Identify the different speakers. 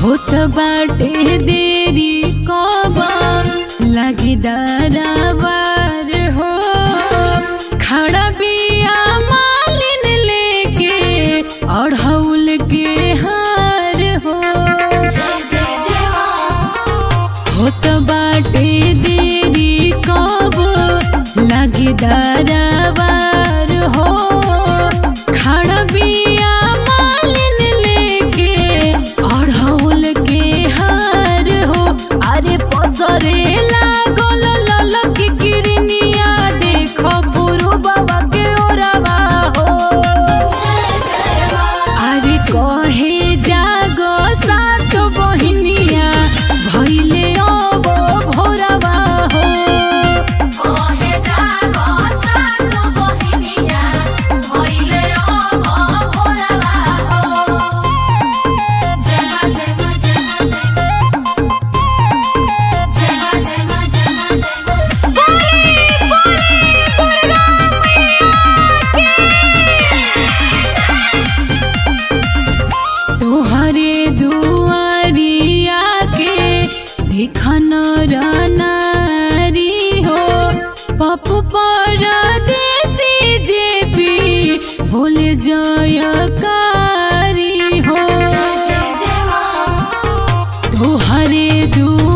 Speaker 1: होत बाटे देरी कबा लगी दरबार हो खड़ा बिया मालिन लेके अढ़ौल के हार हो
Speaker 2: जय जय जय माँ
Speaker 1: होत बाटे देरी कब लगी दरबार हो खड़ा बिया मालिन लेके अढ़ौल के हार हो अरे पसरे लागल ललक गिरनिया देखो पुरु बाबा के ओरवा हो
Speaker 2: जय जय माँ
Speaker 1: अरे कहे जागो सात बहिनिया भैले अब भोरवा हो
Speaker 2: कहे जागो सात बहिनिया भइले अब भोरवा हो जय माँ जय माँ जय माँ जय माँ जय माँ जय माँ जय माँ जय माँ बोली बोली दुर्गा
Speaker 1: तोहरे दुआरिया के भिखन नारी हो पप्पू परदेसी जेपी भोले जयकारी हो
Speaker 2: जय जय जय माँ
Speaker 1: तोहरे दुआ